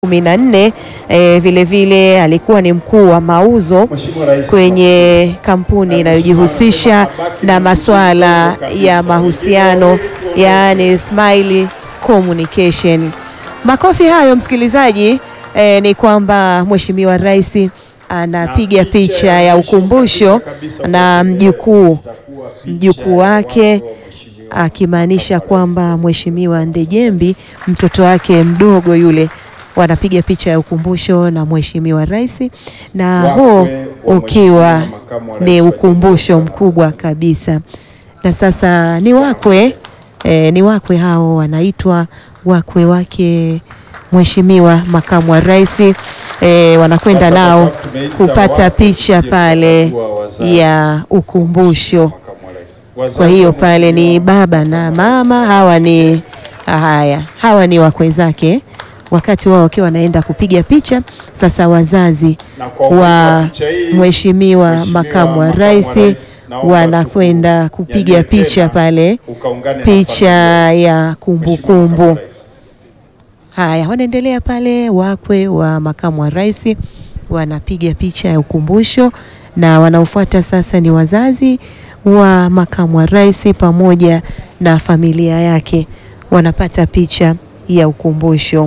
kumi na nne e, vilevile alikuwa ni mkuu wa mauzo kwenye kampuni inayojihusisha na masuala ya mahusiano yaani Smile Communication. Makofi hayo msikilizaji, e, ni kwamba Mheshimiwa Rais anapiga picha ya ukumbusho na mjukuu mjukuu wake akimaanisha kwamba Mheshimiwa Ndejembi mtoto wake mdogo yule wanapiga picha ya ukumbusho na Mheshimiwa Rais, na huo ukiwa ni ukumbusho mkubwa kabisa. Na sasa ni wakwe e, ni wakwe hao wanaitwa wakwe wake Mheshimiwa Makamu wa Rais e, wanakwenda nao kupata picha pale ya ukumbusho. Kwa hiyo pale ni baba na mama, hawa ni haya, hawa ni wakwe zake wakati wao wakiwa wanaenda kupiga picha. Sasa wazazi wa Mheshimiwa Makamu wa Rais wanakwenda kupiga picha pale, picha ya kumbukumbu kumbu. Haya, wanaendelea pale, wakwe wa Makamu wa Rais wanapiga picha ya ukumbusho, na wanaofuata sasa ni wazazi wa Makamu wa Rais pamoja na familia yake wanapata picha ya ukumbusho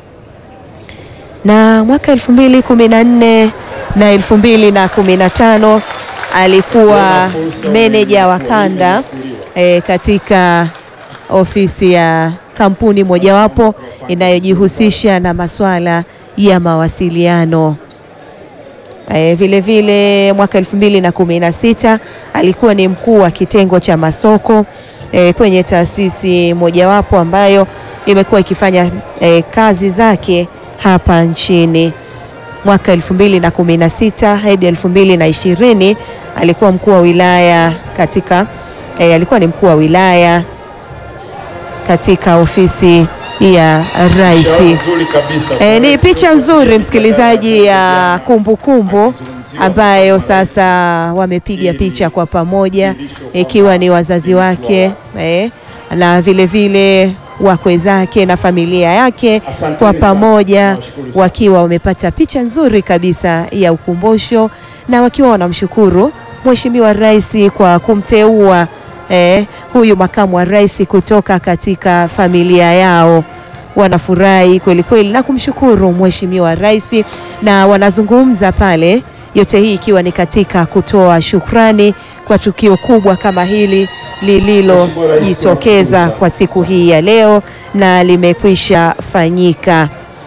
na mwaka elfu mbili kumi na nne na elfu mbili na kumi na tano alikuwa meneja wa kanda e, katika ofisi ya kampuni mojawapo inayojihusisha na masuala ya mawasiliano. E, vile vile mwaka elfu mbili na kumi na sita alikuwa ni mkuu wa kitengo cha masoko e, kwenye taasisi mojawapo ambayo imekuwa ikifanya e, kazi zake hapa nchini. Mwaka elfu mbili na kumi na sita hadi elfu mbili na ishirini alikuwa mkuu wa wilaya katika e, alikuwa ni mkuu wa wilaya katika ofisi ya rais. E, ni picha nzuri msikilizaji ya kumbukumbu kumbu, ambayo sasa wamepiga picha kwa pamoja ikiwa ni wazazi wake e, na vile vile wakwe zake na familia yake kwa pamoja wakiwa wamepata picha nzuri kabisa ya ukumbusho na wakiwa wanamshukuru Mheshimiwa Rais kwa kumteua eh, huyu makamu wa rais kutoka katika familia yao. Wanafurahi kweli kweli na kumshukuru Mheshimiwa Rais na wanazungumza pale, yote hii ikiwa ni katika kutoa shukrani kwa tukio kubwa kama hili lililojitokeza kwa siku hii ya leo na limekwisha fanyika.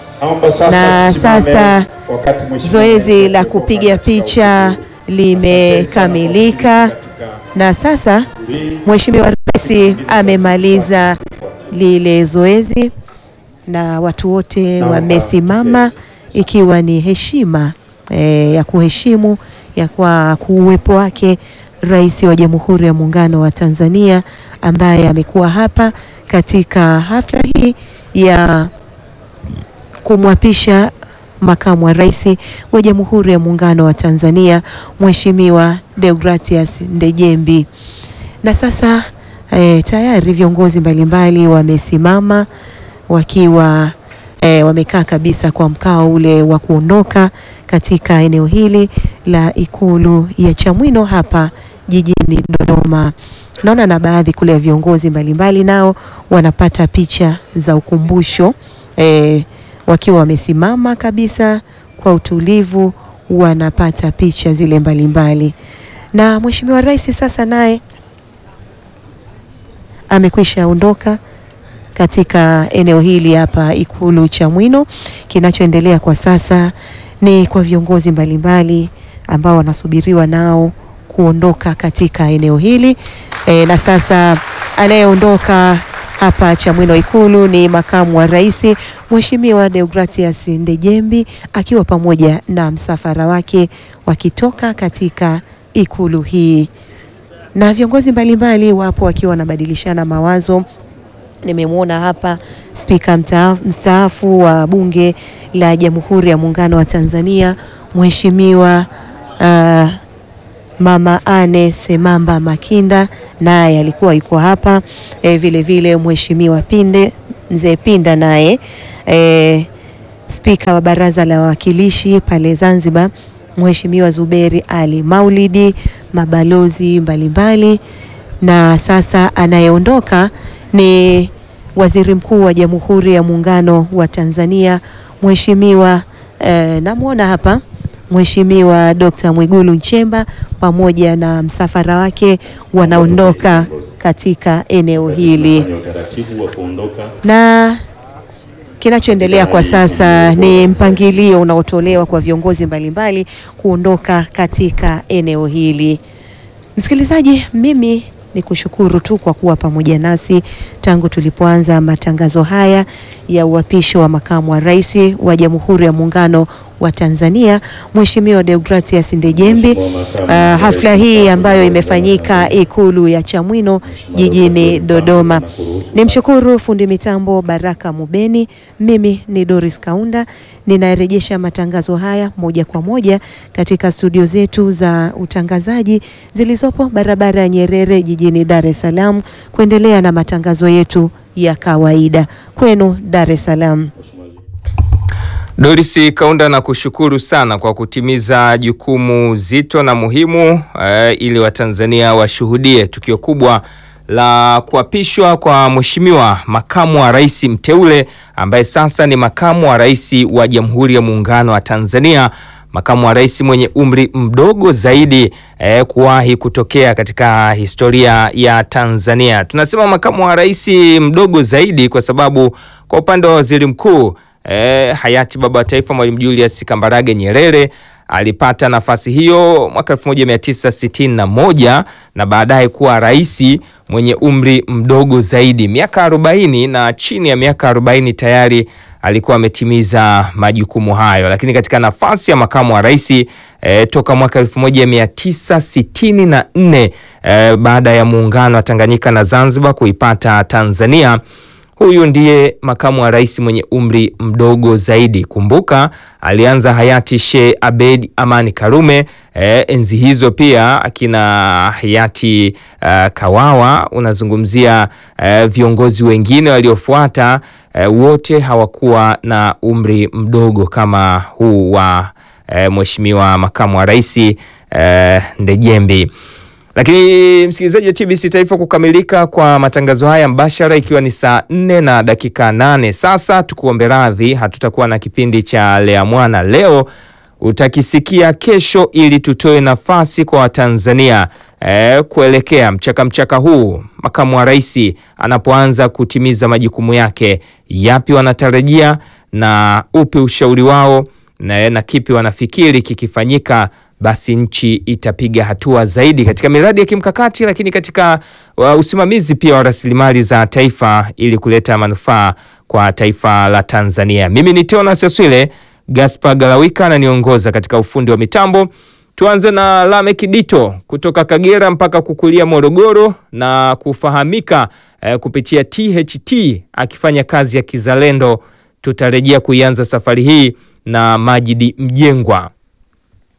Na sasa zoezi la kupiga picha limekamilika, na sasa Mheshimiwa Rais amemaliza lile zoezi na watu wote wamesimama, ikiwa ni heshima e, ya kuheshimu ya kwa kuwepo wake Rais wa Jamhuri ya Muungano wa Tanzania ambaye amekuwa hapa katika hafla hii ya kumwapisha makamu wa rais wa Jamhuri ya Muungano wa Tanzania Mheshimiwa Deogratias Ndejembi. Na sasa e, tayari viongozi mbalimbali wamesimama wakiwa e, wamekaa kabisa kwa mkao ule wa kuondoka katika eneo hili la Ikulu ya Chamwino hapa jijini Dodoma. Naona na baadhi kule ya viongozi mbalimbali nao wanapata picha za ukumbusho e, wakiwa wamesimama kabisa kwa utulivu, wanapata picha zile mbalimbali mbali. Na Mheshimiwa Rais sasa naye amekwisha ondoka katika eneo hili hapa Ikulu Chamwino. Kinachoendelea kwa sasa ni kwa viongozi mbalimbali ambao wanasubiriwa nao kuondoka katika eneo hili e, na sasa anayeondoka hapa Chamwino Ikulu ni makamu wa rais Mheshimiwa Deogratias Ndejembi akiwa pamoja na msafara wake wakitoka katika ikulu hii, na viongozi mbalimbali wapo wakiwa wanabadilishana mawazo. Nimemwona hapa spika mstaafu wa Bunge la Jamhuri ya Muungano wa Tanzania Mheshimiwa uh, Mama Ane Semamba Makinda naye alikuwa yuko hapa e, vile vile Mheshimiwa Pinde Mzee Pinda naye e, Spika wa Baraza la Wawakilishi pale Zanzibar Mheshimiwa Zuberi Ali Maulidi, mabalozi mbalimbali, na sasa anayeondoka ni Waziri Mkuu wa Jamhuri ya Muungano wa Tanzania Mheshimiwa eh, namwona hapa Mheshimiwa Dr. Mwigulu Nchemba pamoja na msafara wake wanaondoka katika eneo hili na kinachoendelea kwa sasa ni mpangilio unaotolewa kwa viongozi mbalimbali kuondoka katika eneo hili. Msikilizaji, mimi ni kushukuru tu kwa kuwa pamoja nasi tangu tulipoanza matangazo haya ya uapisho wa makamu wa rais wa Jamhuri ya Muungano wa Tanzania Mheshimiwa Deogratias Ndejembi. Uh, hafla hii ambayo imefanyika Ikulu ya Chamwino jijini Dodoma. Nimshukuru fundi mitambo Baraka Mubeni. Mimi ni Doris Kaunda ninarejesha matangazo haya moja kwa moja katika studio zetu za utangazaji zilizopo barabara ya Nyerere jijini Dar es Salaam kuendelea na matangazo yetu ya kawaida kwenu Dar es Salaam. Doris Kaunda na kushukuru sana kwa kutimiza jukumu zito na muhimu eh, ili Watanzania washuhudie tukio kubwa la kuapishwa kwa Mheshimiwa makamu wa rais mteule ambaye sasa ni makamu wa rais wa Jamhuri ya Muungano wa Tanzania, makamu wa rais mwenye umri mdogo zaidi eh, kuwahi kutokea katika historia ya Tanzania. Tunasema makamu wa rais mdogo zaidi kwa sababu kwa upande wa waziri mkuu eh, hayati baba wa taifa Mwalimu Julius Kambarage Nyerere alipata nafasi hiyo mwaka 1961 na baadaye kuwa rais mwenye umri mdogo zaidi, miaka 40, na chini ya miaka 40 tayari alikuwa ametimiza majukumu hayo. Lakini katika nafasi ya makamu wa rais e, toka mwaka 1964 e, baada ya muungano wa Tanganyika na Zanzibar kuipata Tanzania huyu ndiye makamu wa rais mwenye umri mdogo zaidi. Kumbuka alianza hayati Sheikh Abed Amani Karume e, enzi hizo pia akina hayati uh, Kawawa, unazungumzia uh, viongozi wengine waliofuata uh, wote hawakuwa na umri mdogo kama huu wa uh, mheshimiwa makamu wa rais uh, Ndejembi. Lakini msikilizaji wa TBC Taifa, kukamilika kwa matangazo haya mbashara ikiwa ni saa nne na dakika nane sasa, tukuombe radhi, hatutakuwa na kipindi cha Lea Mwana leo, utakisikia kesho, ili tutoe nafasi kwa Watanzania e, kuelekea mchaka mchaka huu makamu wa rais anapoanza kutimiza majukumu yake, yapi wanatarajia na upi ushauri wao na, na kipi wanafikiri kikifanyika basi nchi itapiga hatua zaidi katika miradi ya kimkakati, lakini katika uh, usimamizi pia wa rasilimali za taifa ili kuleta manufaa kwa taifa la Tanzania. Mimi ni Teonas Aswile, Gaspar Galawika ananiongoza katika ufundi wa mitambo. Tuanze na Lamek Dito kutoka Kagera mpaka kukulia Morogoro na kufahamika eh, kupitia THT akifanya kazi ya kizalendo. Tutarejea kuianza safari hii na Majidi Mjengwa.